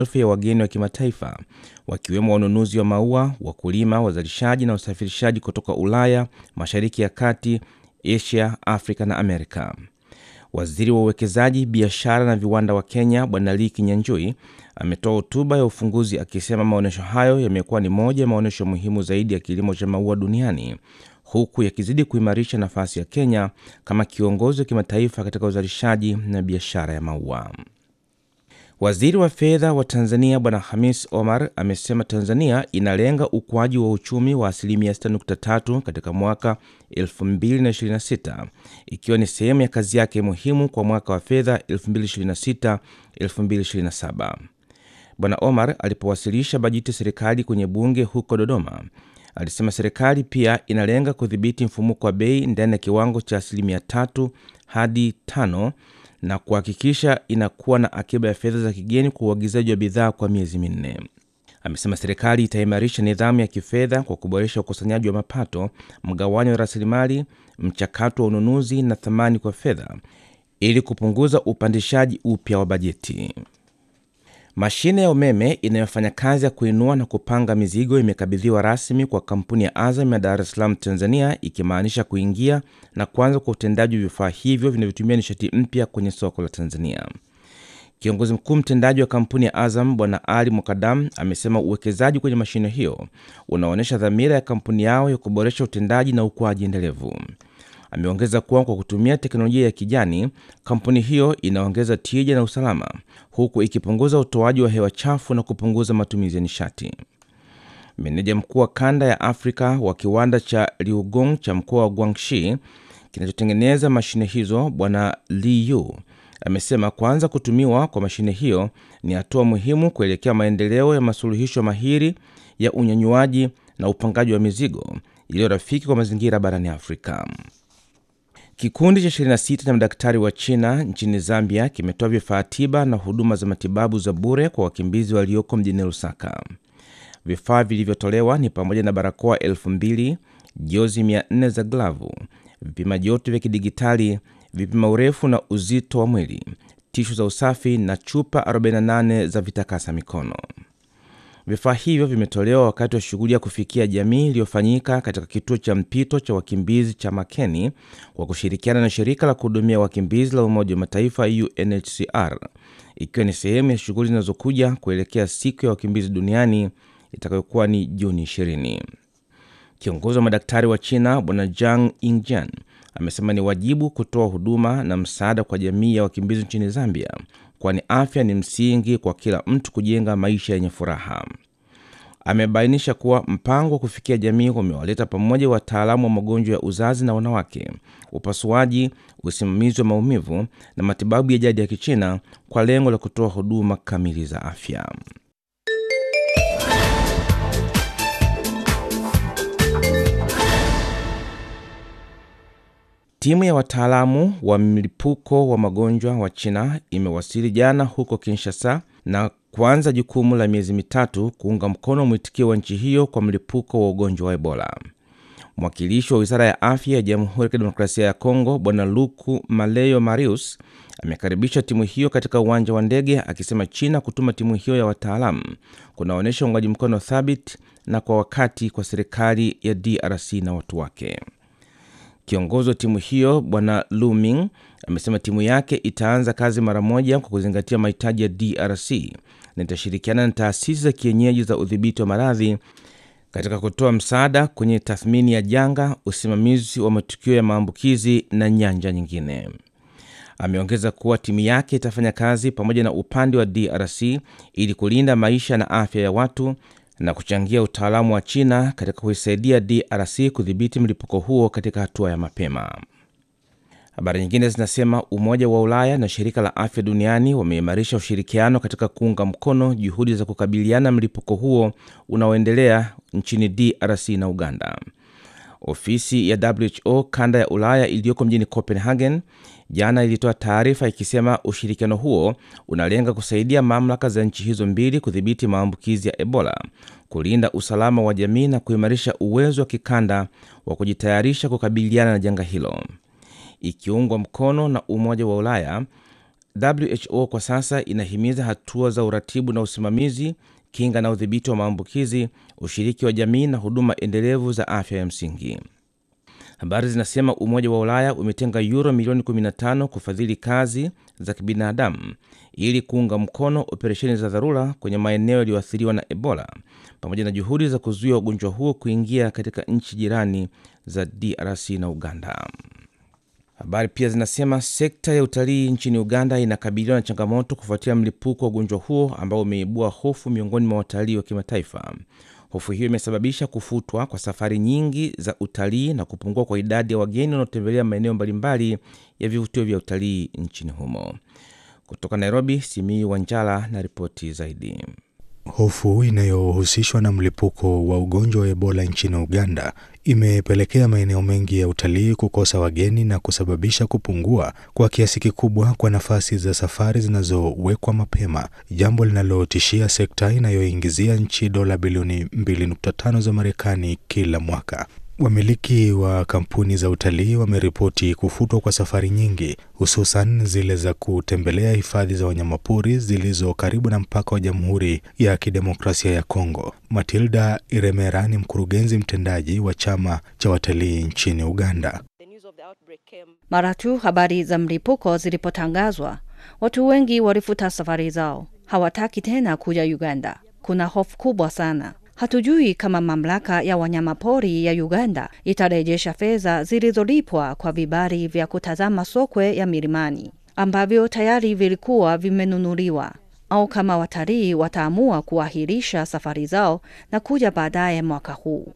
maelfu ya wageni wa kimataifa wakiwemo wanunuzi wa maua, wakulima, wazalishaji na wasafirishaji kutoka Ulaya, Mashariki ya Kati, Asia, Afrika na Amerika. Waziri wa uwekezaji, biashara na viwanda wa Kenya Bwana Lee Kinyanjui ametoa hotuba ya ufunguzi akisema maonyesho hayo yamekuwa ni moja ya maonyesho muhimu zaidi ya kilimo cha maua duniani huku yakizidi kuimarisha nafasi ya Kenya kama kiongozi wa kimataifa katika uzalishaji na biashara ya maua. Waziri wa fedha wa Tanzania Bwana Hamis Omar amesema Tanzania inalenga ukuaji wa uchumi wa asilimia 6.3 katika mwaka 2026 ikiwa ni sehemu ya kazi yake muhimu kwa mwaka wa fedha 2026-2027. Bwana Omar alipowasilisha bajeti ya serikali kwenye bunge huko Dodoma alisema serikali pia inalenga kudhibiti mfumuko wa bei ndani ya kiwango cha asilimia tatu hadi tano na kuhakikisha inakuwa na akiba ya fedha za kigeni kwa uagizaji wa bidhaa kwa miezi minne. Amesema serikali itaimarisha nidhamu ya kifedha kwa kuboresha ukusanyaji wa mapato, mgawanyo wa rasilimali, mchakato wa ununuzi na thamani kwa fedha ili kupunguza upandishaji upya wa bajeti. Mashine ya umeme inayofanya kazi ya kuinua na kupanga mizigo imekabidhiwa rasmi kwa kampuni ya Azam ya Dar es Salaam, Tanzania, ikimaanisha kuingia na kuanza kwa utendaji wa vifaa hivyo vinavyotumia nishati mpya kwenye soko la Tanzania. Kiongozi mkuu mtendaji wa kampuni ya Azam Bwana Ali Mukadam amesema uwekezaji kwenye mashine hiyo unaonyesha dhamira ya kampuni yao ya kuboresha utendaji na ukuaji endelevu. Ameongeza kuwa kwa kutumia teknolojia ya kijani, kampuni hiyo inaongeza tija na usalama, huku ikipunguza utoaji wa hewa chafu na kupunguza matumizi ya nishati. Meneja mkuu wa kanda ya Afrika wa kiwanda cha Liugong cha mkoa wa Guangxi kinachotengeneza mashine hizo, Bwana Li Yu amesema kuanza kutumiwa kwa mashine hiyo ni hatua muhimu kuelekea maendeleo ya masuluhisho mahiri ya unyanyuaji na upangaji wa mizigo iliyo rafiki kwa mazingira barani Afrika. Kikundi cha 26 cha madaktari wa China nchini Zambia kimetoa vifaa tiba na huduma za matibabu za bure kwa wakimbizi walioko mjini Lusaka. Vifaa vilivyotolewa ni pamoja na barakoa elfu mbili, jozi 400 za glavu, vipima joto vya kidigitali, vipima urefu na uzito wa mwili, tishu za usafi na chupa 48 za vitakasa mikono. Vifaa hivyo vimetolewa wakati wa shughuli ya kufikia jamii iliyofanyika katika kituo cha mpito cha wakimbizi cha Makeni kwa kushirikiana na shirika la kuhudumia wakimbizi la Umoja wa Mataifa UNHCR, ikiwa ni sehemu ya shughuli zinazokuja kuelekea siku ya wakimbizi duniani itakayokuwa ni Juni 20. Kiongozi wa madaktari wa China Bwana Jang Ingjian amesema ni wajibu kutoa huduma na msaada kwa jamii ya wakimbizi nchini Zambia, kwani afya ni msingi kwa kila mtu kujenga maisha yenye furaha. Amebainisha kuwa mpango wa kufikia jamii umewaleta pamoja wataalamu wa magonjwa ya uzazi na wanawake, upasuaji, usimamizi wa maumivu na matibabu ya jadi ya Kichina kwa lengo la kutoa huduma kamili za afya. Timu ya wataalamu wa mlipuko wa magonjwa wa China imewasili jana huko Kinshasa na kuanza jukumu la miezi mitatu kuunga mkono mwitikio wa nchi hiyo kwa mlipuko wa ugonjwa wa Ebola. Mwakilishi wa wizara ya afya ya Jamhuri ya Kidemokrasia ya Kongo Bwana Luku Maleyo Marius amekaribisha timu hiyo katika uwanja wa ndege akisema China kutuma timu hiyo ya wataalamu kunaonyesha uungaji mkono thabiti na kwa wakati kwa serikali ya DRC na watu wake. Kiongozi wa timu hiyo Bwana Luming amesema timu yake itaanza kazi mara moja kwa kuzingatia mahitaji ya DRC na itashirikiana na taasisi za kienyeji za udhibiti wa maradhi katika kutoa msaada kwenye tathmini ya janga, usimamizi wa matukio ya maambukizi na nyanja nyingine. Ameongeza kuwa timu yake itafanya kazi pamoja na upande wa DRC ili kulinda maisha na afya ya watu na kuchangia utaalamu wa China katika kuisaidia DRC kudhibiti mlipuko huo katika hatua ya mapema. Habari nyingine zinasema Umoja wa Ulaya na Shirika la Afya Duniani wameimarisha ushirikiano katika kuunga mkono juhudi za kukabiliana mlipuko huo unaoendelea nchini DRC na Uganda. Ofisi ya WHO kanda ya Ulaya iliyoko mjini Copenhagen jana ilitoa taarifa ikisema ushirikiano huo unalenga kusaidia mamlaka za nchi hizo mbili kudhibiti maambukizi ya Ebola, kulinda usalama wa jamii na kuimarisha uwezo wa kikanda wa kujitayarisha kukabiliana na janga hilo. Ikiungwa mkono na Umoja wa Ulaya, WHO kwa sasa inahimiza hatua za uratibu na usimamizi, kinga na udhibiti wa maambukizi, ushiriki wa jamii na huduma endelevu za afya ya msingi. Habari zinasema Umoja wa Ulaya umetenga yuro milioni 15 kufadhili kazi za kibinadamu ili kuunga mkono operesheni za dharura kwenye maeneo yaliyoathiriwa na Ebola pamoja na juhudi za kuzuia ugonjwa huo kuingia katika nchi jirani za DRC na Uganda. Habari pia zinasema sekta ya utalii nchini Uganda inakabiliwa na changamoto kufuatia mlipuko wa ugonjwa huo ambao umeibua hofu miongoni mwa watalii wa kimataifa. Hofu hiyo imesababisha kufutwa kwa safari nyingi za utalii na kupungua kwa idadi ya wageni wanaotembelea maeneo mbalimbali ya vivutio vya utalii nchini humo. Kutoka Nairobi, Simii Wanjala na ripoti zaidi. Hofu inayohusishwa na mlipuko wa ugonjwa wa Ebola nchini Uganda imepelekea maeneo mengi ya utalii kukosa wageni na kusababisha kupungua kwa kiasi kikubwa kwa nafasi za safari zinazowekwa mapema, jambo linalotishia sekta inayoingizia nchi dola bilioni 2.5 za Marekani kila mwaka. Wamiliki wa kampuni za utalii wameripoti kufutwa kwa safari nyingi, hususan zile za kutembelea hifadhi za wanyamapori zilizo karibu na mpaka wa Jamhuri ya Kidemokrasia ya Kongo. Matilda Iremera ni mkurugenzi mtendaji wa chama cha watalii nchini Uganda. Mara tu habari za mlipuko zilipotangazwa, watu wengi walifuta safari zao, hawataki tena kuja Uganda. Kuna hofu kubwa sana. Hatujui kama mamlaka ya wanyamapori ya Uganda itarejesha fedha zilizolipwa kwa vibali vya kutazama sokwe ya milimani ambavyo tayari vilikuwa vimenunuliwa, au kama watalii wataamua kuahirisha safari zao na kuja baadaye mwaka huu.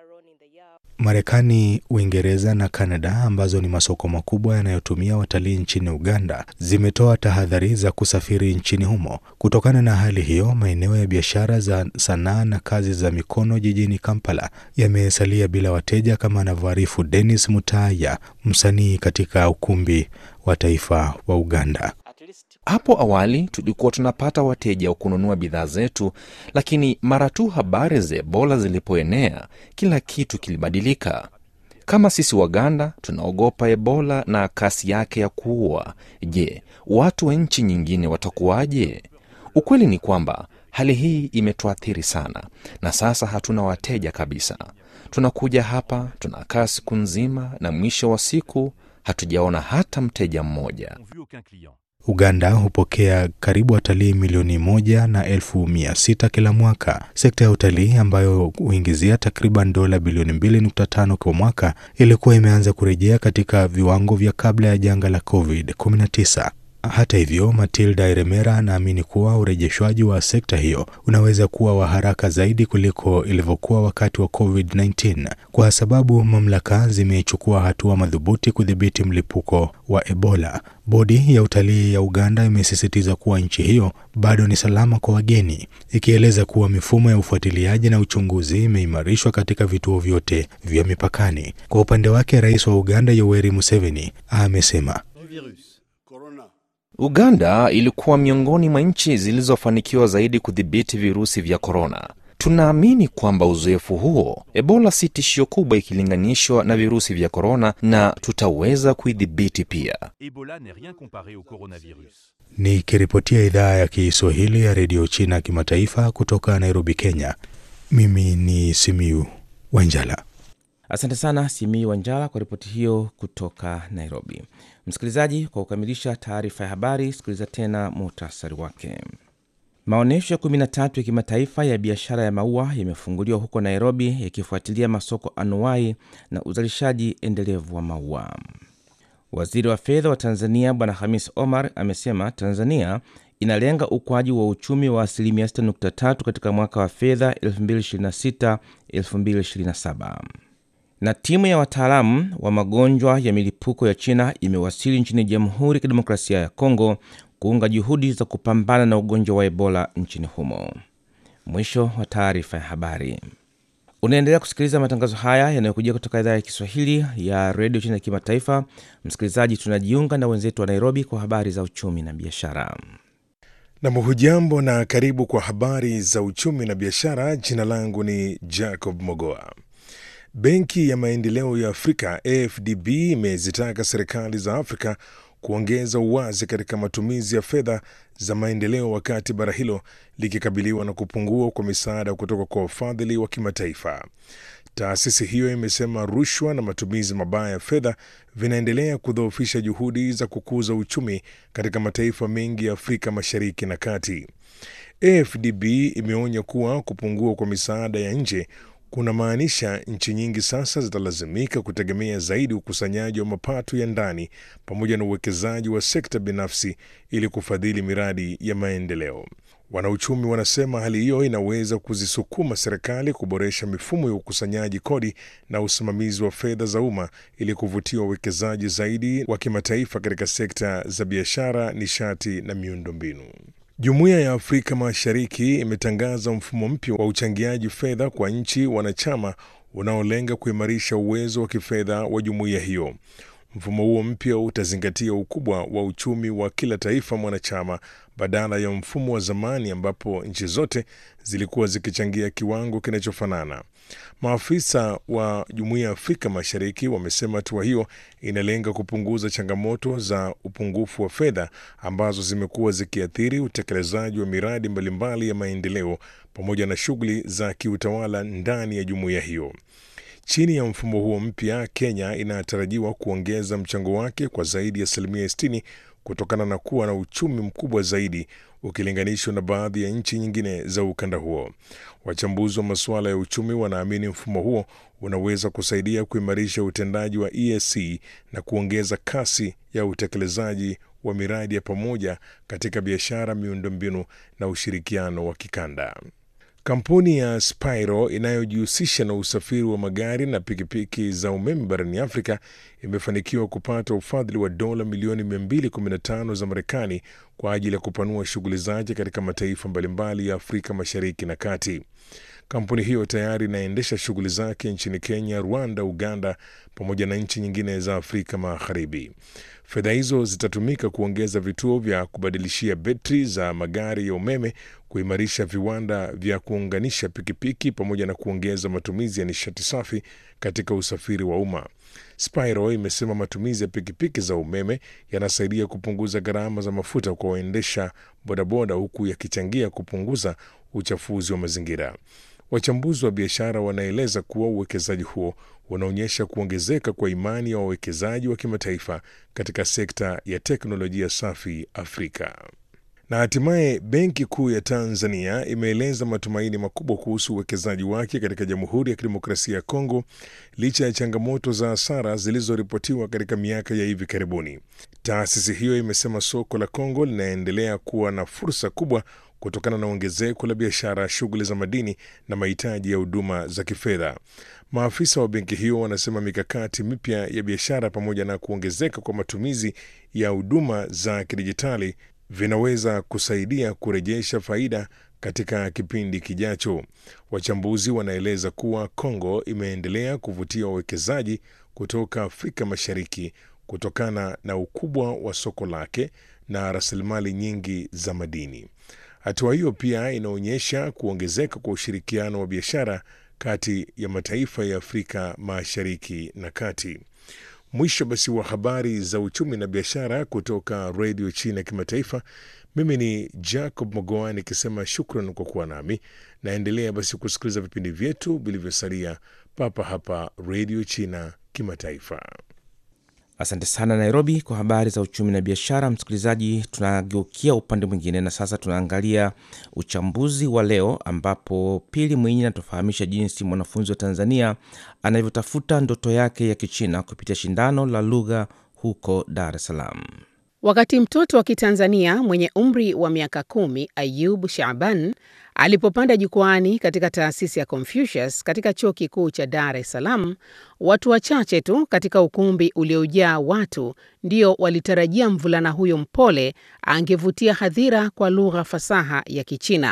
Marekani, Uingereza na Kanada ambazo ni masoko makubwa yanayotumia watalii nchini Uganda zimetoa tahadhari za kusafiri nchini humo. Kutokana na hali hiyo, maeneo ya biashara za sanaa na kazi za mikono jijini Kampala yamesalia bila wateja, kama anavyoarifu Dennis Mutaya, msanii katika ukumbi wa taifa wa Uganda. Hapo awali tulikuwa tunapata wateja wa kununua bidhaa zetu, lakini mara tu habari za Ebola zilipoenea, kila kitu kilibadilika. Kama sisi Waganda tunaogopa Ebola na kasi yake ya kuua, je, watu wa nchi nyingine watakuwaje? Ukweli ni kwamba hali hii imetuathiri sana, na sasa hatuna wateja kabisa. Tunakuja hapa, tunakaa siku nzima, na mwisho wa siku hatujaona hata mteja mmoja. Uganda hupokea karibu watalii milioni moja na elfu mia sita kila mwaka. Sekta ya utalii ambayo huingizia takriban dola bilioni mbili nukta tano kwa mwaka ilikuwa imeanza kurejea katika viwango vya kabla ya janga la COVID-19. Hata hivyo, Matilda Iremera anaamini kuwa urejeshwaji wa sekta hiyo unaweza kuwa wa haraka zaidi kuliko ilivyokuwa wakati wa COVID-19 kwa sababu mamlaka zimechukua hatua madhubuti kudhibiti mlipuko wa Ebola. Bodi ya utalii ya Uganda imesisitiza kuwa nchi hiyo bado ni salama kwa wageni, ikieleza kuwa mifumo ya ufuatiliaji na uchunguzi imeimarishwa katika vituo vyote vya mipakani. Kwa upande wake, rais wa Uganda Yoweri Museveni amesema Uganda ilikuwa miongoni mwa nchi zilizofanikiwa zaidi kudhibiti virusi vya korona. Tunaamini kwamba uzoefu huo, Ebola si tishio kubwa ikilinganishwa na virusi vya korona, na tutaweza kuidhibiti pia. Nikiripotia idhaa ya Kiswahili ya redio China kimataifa kutoka Nairobi, Kenya, mimi ni Simiu Wanjala. Asante sana Simii Wanjala kwa ripoti hiyo kutoka Nairobi. Msikilizaji, kwa kukamilisha taarifa ya habari, sikiliza tena muhtasari wake. Maonyesho ya 13 ya kimataifa ya biashara ya maua yamefunguliwa huko Nairobi, yakifuatilia masoko anuwai na uzalishaji endelevu wa maua. Waziri wa fedha wa Tanzania Bwana Hamis Omar amesema Tanzania inalenga ukuaji wa uchumi wa asilimia 6.3 katika mwaka wa fedha 2026-2027 na timu ya wataalamu wa magonjwa ya milipuko ya China imewasili nchini Jamhuri ya Kidemokrasia ya Kongo kuunga juhudi za kupambana na ugonjwa wa Ebola nchini humo. Mwisho wa taarifa ya habari. Unaendelea kusikiliza matangazo haya yanayokujia kutoka idhaa ya Kiswahili ya redio China ya kimataifa. Msikilizaji, tunajiunga na wenzetu wa Nairobi kwa habari za uchumi na biashara. Nam, hujambo na karibu kwa habari za uchumi na biashara. Jina langu ni Jacob Mogoa. Benki ya Maendeleo ya Afrika AfDB imezitaka serikali za Afrika kuongeza uwazi katika matumizi ya fedha za maendeleo wakati bara hilo likikabiliwa na kupungua kwa misaada kutoka kwa wafadhili wa kimataifa. Taasisi hiyo imesema rushwa na matumizi mabaya ya fedha vinaendelea kudhoofisha juhudi za kukuza uchumi katika mataifa mengi ya Afrika Mashariki na Kati. AFDB imeonya kuwa kupungua kwa misaada ya nje kuna maanisha nchi nyingi sasa zitalazimika kutegemea zaidi ukusanyaji wa mapato ya ndani pamoja na uwekezaji wa sekta binafsi ili kufadhili miradi ya maendeleo. Wanauchumi wanasema hali hiyo inaweza kuzisukuma serikali kuboresha mifumo ya ukusanyaji kodi na usimamizi wa fedha za umma ili kuvutia wawekezaji zaidi wa kimataifa katika sekta za biashara, nishati na miundombinu. Jumuiya ya Afrika Mashariki imetangaza mfumo mpya wa uchangiaji fedha kwa nchi wanachama unaolenga kuimarisha uwezo wa kifedha wa jumuiya hiyo. Mfumo huo mpya utazingatia ukubwa wa uchumi wa kila taifa mwanachama badala ya mfumo wa zamani ambapo nchi zote zilikuwa zikichangia kiwango kinachofanana. Maafisa wa Jumuiya ya Afrika Mashariki wamesema hatua hiyo inalenga kupunguza changamoto za upungufu wa fedha ambazo zimekuwa zikiathiri utekelezaji wa miradi mbalimbali ya maendeleo pamoja na shughuli za kiutawala ndani ya jumuiya hiyo. Chini ya mfumo huo mpya, Kenya inatarajiwa kuongeza mchango wake kwa zaidi ya asilimia 60 kutokana na kuwa na uchumi mkubwa zaidi ukilinganishwa na baadhi ya nchi nyingine za ukanda huo. Wachambuzi wa masuala ya uchumi wanaamini mfumo huo unaweza kusaidia kuimarisha utendaji wa EAC na kuongeza kasi ya utekelezaji wa miradi ya pamoja katika biashara, miundombinu na ushirikiano wa kikanda. Kampuni ya Spiro inayojihusisha na usafiri wa magari na pikipiki za umeme barani Afrika imefanikiwa kupata ufadhili wa dola milioni 215 za Marekani kwa ajili ya kupanua shughuli zake katika mataifa mbalimbali ya Afrika Mashariki na Kati. Kampuni hiyo tayari inaendesha shughuli zake nchini Kenya, Rwanda, Uganda pamoja na nchi nyingine za Afrika Magharibi. Fedha hizo zitatumika kuongeza vituo vya kubadilishia betri za magari ya umeme, kuimarisha viwanda vya kuunganisha pikipiki pamoja na kuongeza matumizi ya nishati safi katika usafiri wa umma. Spiro imesema matumizi ya pikipiki za umeme yanasaidia kupunguza gharama za mafuta kwa waendesha bodaboda huku yakichangia kupunguza uchafuzi wa mazingira. Wachambuzi wa biashara wanaeleza kuwa uwekezaji huo unaonyesha kuongezeka kwa imani ya wawekezaji wa kimataifa katika sekta ya teknolojia safi Afrika. Na hatimaye Benki Kuu ya Tanzania imeeleza matumaini makubwa kuhusu uwekezaji wake katika Jamhuri ya Kidemokrasia ya Kongo licha ya changamoto za hasara zilizoripotiwa katika miaka ya hivi karibuni. Taasisi hiyo imesema soko la Kongo linaendelea kuwa na fursa kubwa kutokana na ongezeko la biashara, shughuli za madini na mahitaji ya huduma za kifedha. Maafisa wa benki hiyo wanasema mikakati mipya ya biashara pamoja na kuongezeka kwa matumizi ya huduma za kidijitali vinaweza kusaidia kurejesha faida katika kipindi kijacho. Wachambuzi wanaeleza kuwa Kongo imeendelea kuvutia wawekezaji kutoka Afrika Mashariki kutokana na ukubwa wa soko lake na rasilimali nyingi za madini. Hatua hiyo pia inaonyesha kuongezeka kwa ushirikiano wa biashara kati ya mataifa ya Afrika Mashariki na Kati. Mwisho basi wa habari za uchumi na biashara kutoka redio China Kimataifa. Mimi ni Jacob Mogoa nikisema shukran kwa kuwa nami. Naendelea basi kusikiliza vipindi vyetu vilivyosalia papa hapa redio China Kimataifa. Asante sana Nairobi kwa habari za uchumi na biashara. Msikilizaji, tunageukia upande mwingine na sasa tunaangalia uchambuzi wa leo, ambapo Pili Mwinyi anatufahamisha jinsi mwanafunzi wa Tanzania anavyotafuta ndoto yake ya Kichina kupitia shindano la lugha huko Dar es Salaam. Wakati mtoto wa Kitanzania mwenye umri wa miaka kumi Ayub Shaban alipopanda jukwani katika taasisi ya Confucius katika chuo kikuu cha Dar es Salaam, watu wachache tu katika ukumbi uliojaa watu ndio walitarajia mvulana huyo mpole angevutia hadhira kwa lugha fasaha ya Kichina.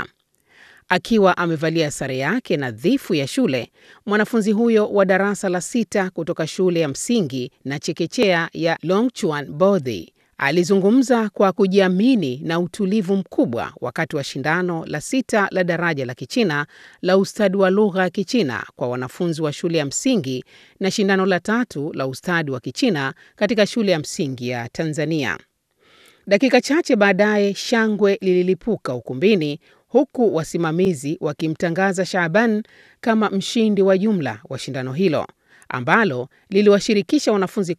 Akiwa amevalia sare yake nadhifu ya shule, mwanafunzi huyo wa darasa la sita kutoka shule ya msingi na chekechea ya Longchuan Bodhi alizungumza kwa kujiamini na utulivu mkubwa wakati wa shindano la sita la daraja la Kichina la ustadi wa lugha ya Kichina kwa wanafunzi wa shule ya msingi na shindano la tatu la ustadi wa Kichina katika shule ya msingi ya Tanzania. Dakika chache baadaye shangwe lililipuka ukumbini huku wasimamizi wakimtangaza Shaaban kama mshindi wa jumla wa shindano hilo ambalo liliwashirikisha wanafunzi